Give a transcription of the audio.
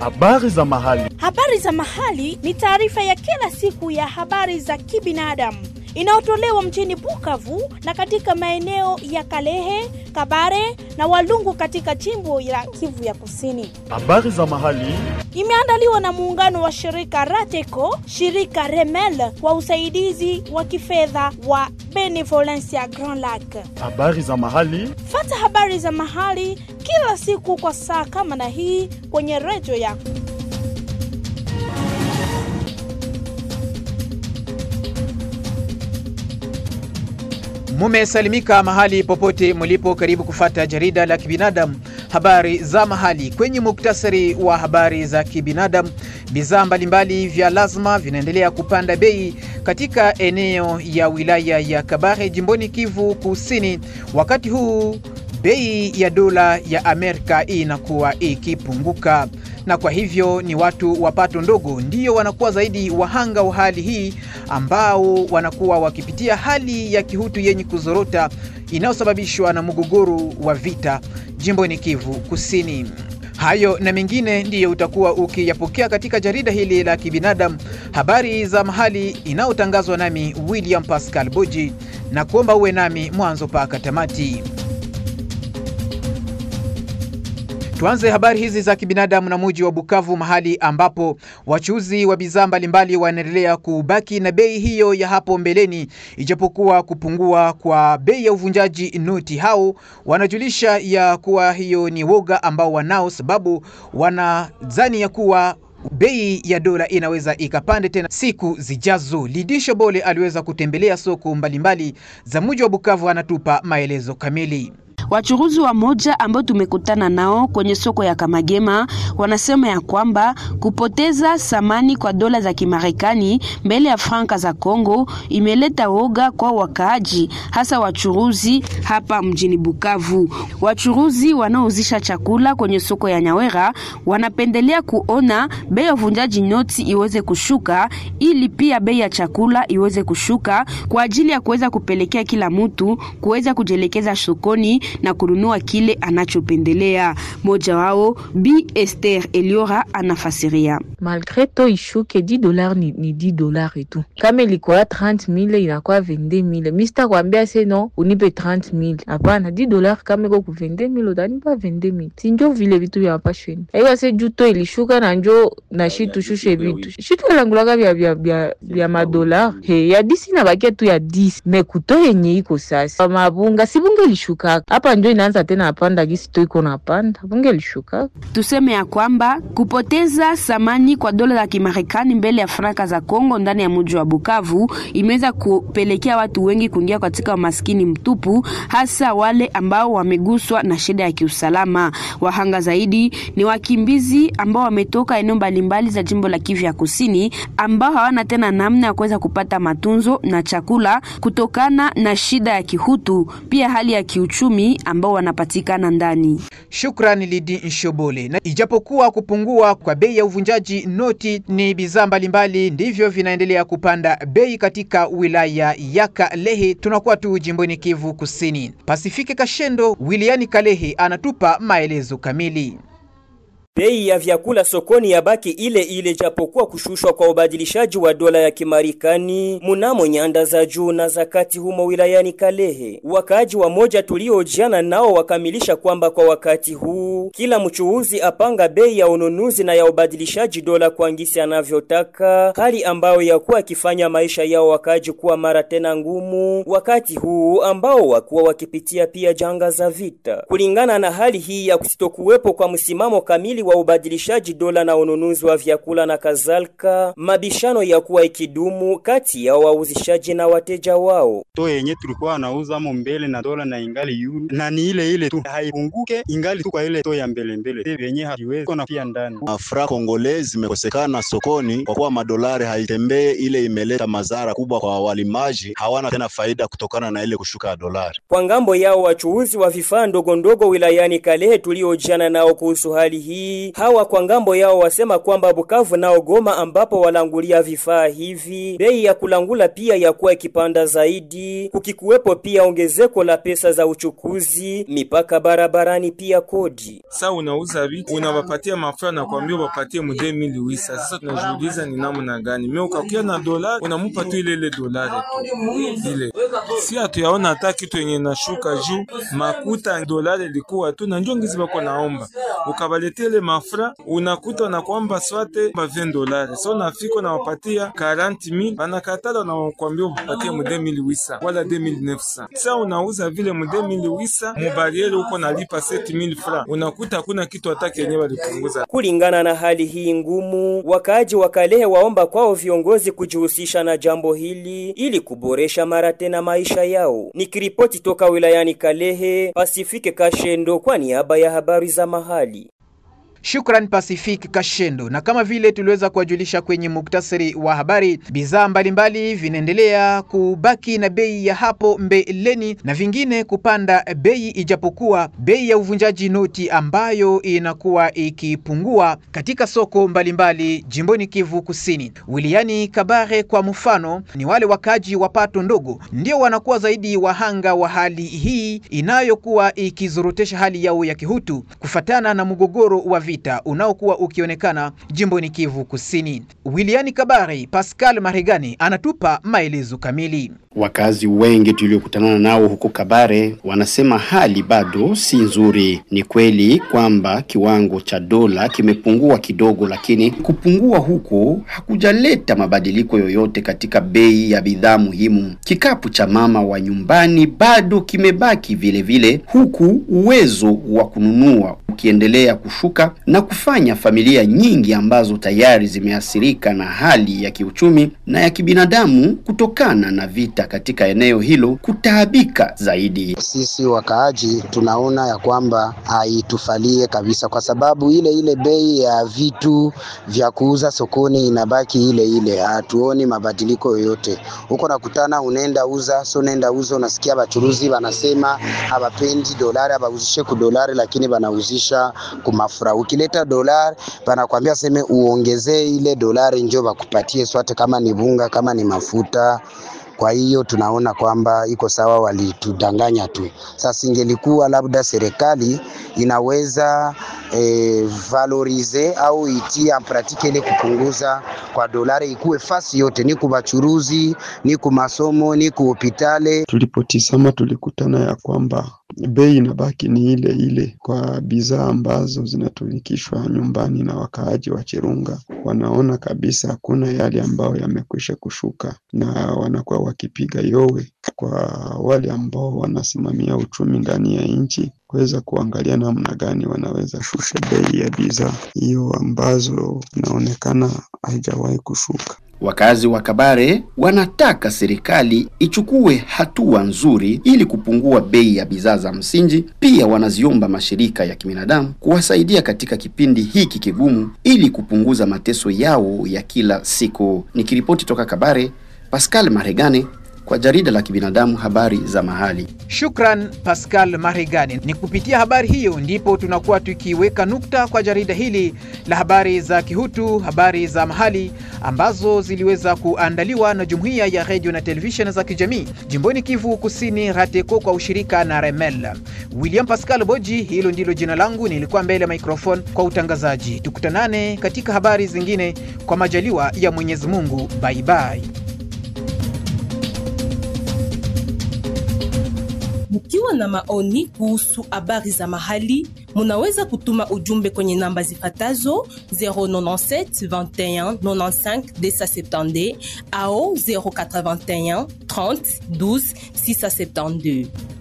Habari za mahali. Habari za mahali ni taarifa ya kila siku ya habari za kibinadamu inayotolewa mjini Bukavu na katika maeneo ya Kalehe, Kabare na Walungu katika jimbo la Kivu ya Kusini. Habari za mahali. Imeandaliwa na muungano wa shirika Rateco, shirika Remel kwa usaidizi wa kifedha wa Benevolencia Grand Lac. Habari za mahali. Fata habari za mahali kila siku kwa saa kama na hii kwenye redio yako. Mumesalimika mahali popote mlipo, karibu kufata jarida la kibinadamu habari za mahali. Kwenye muktasari wa habari za kibinadamu, bidhaa mbalimbali vya lazima vinaendelea kupanda bei katika eneo ya wilaya ya Kabare jimboni Kivu Kusini, wakati huu bei ya dola ya Amerika inakuwa ikipunguka na kwa hivyo ni watu wa pato ndogo ndiyo wanakuwa zaidi wahanga wa hali hii, ambao wanakuwa wakipitia hali ya kihutu yenye kuzorota inayosababishwa na mgogoro wa vita jimboni Kivu Kusini. Hayo na mengine ndiyo utakuwa ukiyapokea katika jarida hili la kibinadamu, habari za mahali inayotangazwa nami William Pascal Boji, na kuomba uwe nami mwanzo mpaka tamati. Tuanze habari hizi za kibinadamu na muji wa Bukavu, mahali ambapo wachuuzi wa bidhaa mbalimbali wanaendelea kubaki na bei hiyo ya hapo mbeleni, ijapokuwa kupungua kwa bei ya uvunjaji noti. Hao wanajulisha ya kuwa hiyo ni woga ambao wanao, sababu wanadhani ya kuwa bei ya dola inaweza ikapande tena siku zijazo. Lidisho Bole aliweza kutembelea soko mbalimbali za muji wa Bukavu, anatupa maelezo kamili. Wachuruzi wa moja ambao tumekutana nao kwenye soko ya Kamagema wanasema ya kwamba kupoteza samani kwa dola za Kimarekani mbele ya franka za Kongo imeleta woga kwa wakaaji, hasa wachuruzi hapa mjini Bukavu. Wachuruzi wanaouzisha chakula kwenye soko ya Nyawera wanapendelea kuona bei ya uvunjaji noti iweze kushuka, ili pia bei ya chakula iweze kushuka kwa ajili ya kuweza kupelekea kila mtu kuweza kujielekeza sokoni na kununua kile anachopendelea. Moja wao Bi Esther Eliora anafasiria. Malgre to ishuke 10 dollars ni, ni 10 dollars etu, kama ilikuwa 30000 inakuwa 22000. Mimi sitakwambia se no unipe 30000, hapana. 10 dollars kama iko ku 22000 utanipa 22000, si njo vile vitu vya hapa shweni. Aiwa se juu to ilishuka na njo na shi tushushe vitu shitu langulaka vya vya vya, vya madolar he ya 10 na bakia tu ya 10 mekuto yenye iko sasa mabunga si bunge ilishuka hapa njo inaanza tena apanda gisi to iko napanda bunge lishuka. Tuseme ya kwamba kupoteza samani kwa dola za Kimarekani mbele ya franka za Kongo ndani ya mji wa Bukavu imeweza kupelekea watu wengi kuingia katika umaskini mtupu, hasa wale ambao wameguswa na shida ya kiusalama. Wahanga zaidi ni wakimbizi ambao wametoka eneo mbalimbali za jimbo la Kivu ya Kusini, ambao hawana tena namna ya kuweza kupata matunzo na chakula kutokana na shida ya kihutu, pia hali ya kiuchumi ambao wanapatikana ndani. Shukrani Lidi Nshobole. Na ijapokuwa kupungua kwa bei ya uvunjaji noti ni bidhaa mbalimbali ndivyo vinaendelea kupanda bei katika wilaya ya Kalehe, tunakuwa tu jimboni Kivu Kusini. Pasifike Kashendo Wiliani Kalehe anatupa maelezo kamili. Bei ya vyakula sokoni yabaki ile ile japokuwa kushushwa kwa ubadilishaji wa dola ya Kimarekani munamo nyanda za juu na za kati humo wilayani Kalehe. Wakaaji wa moja tuliojiana nao wakamilisha kwamba kwa wakati huu kila mchuuzi apanga bei ya ununuzi na ya ubadilishaji dola kwa ngisi anavyotaka, hali ambayo yakuwa akifanya maisha yao wakaaji kuwa mara tena ngumu, wakati huu ambao wakuwa wakipitia pia janga za vita. Kulingana na hali hii ya kusitokuwepo kwa msimamo kamili wa ubadilishaji dola na ununuzi wa vyakula na kadhalika, mabishano ya kuwa ikidumu kati ya wauzishaji na wateja wao. To yenye tulikuwa nauza mo mbele na dola na ingali yulu na ni ile ile tu, haipunguke ingali tu kwa ile to ya mbele mbele, yenye haiwezi kona pia ndani. Afra Kongole zimekosekana sokoni kwa kuwa madolari haitembee, ile imeleta madhara kubwa kwa walimaji, hawana tena faida kutokana na ile kushuka ya dolari. Kwa ngambo yao wachuuzi wa vifaa ndogo ndogo wilayani Kalehe tuliojiana nao kuhusu hali hii mahali. Hawa kwa ngambo yao wasema kwamba Bukavu nao Goma ambapo walangulia vifaa hivi, bei ya kulangula pia yakuwa ikipanda zaidi, kukikuwepo pia ongezeko la pesa za uchukuzi, mipaka barabarani, pia kodi. Sasa unauza vitu unawapatia mafra na kuambia wapatie mu 2008 sasa tunajiuliza ni namna gani? Mimi ukakia na dolari unamupa tu ile ile dolari tu ile, si hatuyaona hata kitu yenye nashuka juu makuta dolari ilikuwa tu na njongizi bako naomba ukabaletea ile mafra unakuta na kwamba swate ba 20 dolari so nafika na wapatia 40000 banakatala na kuambia upatie mu 2800 wala 2900 sasa unauza vile mu 2800 mu bariere uko nalipa 7000 francs unakuta hakuna kitu hata kenye walipunguza. Kulingana na hali hii ngumu, wakaaji wa Kalehe waomba kwao viongozi kujihusisha na jambo hili ili kuboresha mara tena maisha yao. Nikiripoti toka wilayani Kalehe, Pasifike Kashendo kwa niaba ya habari za mahali. Shukran Pacific Kashendo. Na kama vile tuliweza kuwajulisha kwenye muktasari wa habari, bidhaa mbalimbali vinaendelea kubaki na bei ya hapo mbeleni na vingine kupanda bei, ijapokuwa bei ya uvunjaji noti ambayo inakuwa ikipungua katika soko mbalimbali jimboni Kivu Kusini. Wiliani Kabare kwa mfano, ni wale wakaji wa pato ndogo ndio wanakuwa zaidi wahanga wa hali hii inayokuwa ikizorotesha hali yao ya kihutu kufatana na mgogoro wa vita unaokuwa ukionekana jimboni Kivu Kusini. Wiliani Kabare, Pascal Maregani anatupa maelezo kamili. Wakazi wengi tuliokutana nao huko Kabare wanasema hali bado si nzuri. Ni kweli kwamba kiwango cha dola kimepungua kidogo, lakini kupungua huko hakujaleta mabadiliko yoyote katika bei ya bidhaa muhimu. Kikapu cha mama wa nyumbani bado kimebaki vile vile, huku uwezo wa kununua ukiendelea kushuka na kufanya familia nyingi ambazo tayari zimeathirika na hali ya kiuchumi na ya kibinadamu kutokana na vita katika eneo hilo kutaabika zaidi. Sisi wakaaji tunaona ya kwamba haitufalie kabisa, kwa sababu ile ile bei ya vitu vya kuuza sokoni inabaki ile ile, hatuoni mabadiliko yoyote. Huko nakutana, unaenda uza so unaenda uza, unasikia bachuruzi wanasema hawapendi dolari, hawauzishe ku dolari, lakini wanauzisha kumafura. Ukileta dolari wanakwambia seme uongezee ile dolari, njo bakupatie swate, kama ni bunga, kama ni mafuta kwa hiyo tunaona kwamba iko sawa, walitudanganya tu. Sasa ingelikuwa labda serikali inaweza e, valorize au itia pratike ile kupunguza kwa dolari, ikuwe fasi yote, ni kubachuruzi, ni kumasomo, ni kuhopitale. Tulipotizama tulikutana ya kwamba bei inabaki ni ile ile kwa bidhaa ambazo zinatumikishwa nyumbani na wakaaji wa Chirunga. Wanaona kabisa hakuna yale ambayo yamekwisha kushuka, na wanakuwa wakipiga yowe kwa wale ambao wanasimamia uchumi ndani ya nchi kuweza kuangalia namna gani wanaweza shusha bei ya bidhaa hiyo ambazo inaonekana haijawahi kushuka. Wakazi wa Kabare wanataka serikali ichukue hatua nzuri ili kupungua bei ya bidhaa za msingi. Pia wanaziomba mashirika ya kibinadamu kuwasaidia katika kipindi hiki kigumu ili kupunguza mateso yao ya kila siku. Nikiripoti toka Kabare, Pascal Maregane kwa jarida la kibinadamu habari za mahali. Shukran Pascal Maregani. Ni kupitia habari hiyo ndipo tunakuwa tukiweka nukta kwa jarida hili la habari za kihutu, habari za mahali ambazo ziliweza kuandaliwa na jumuiya ya redio na televisheni za kijamii jimboni Kivu Kusini, RATECO kwa ushirika na Remel. William Pascal Boji, hilo ndilo jina langu, nilikuwa mbele ya microphone kwa utangazaji. Tukutanane katika habari zingine kwa majaliwa ya Mwenyezi Mungu. Bye bye. Mkiwa na maoni kuhusu habari za mahali, munaweza kutuma ujumbe kwenye namba zifatazo 097 21 95 270 au 081 30 12 672.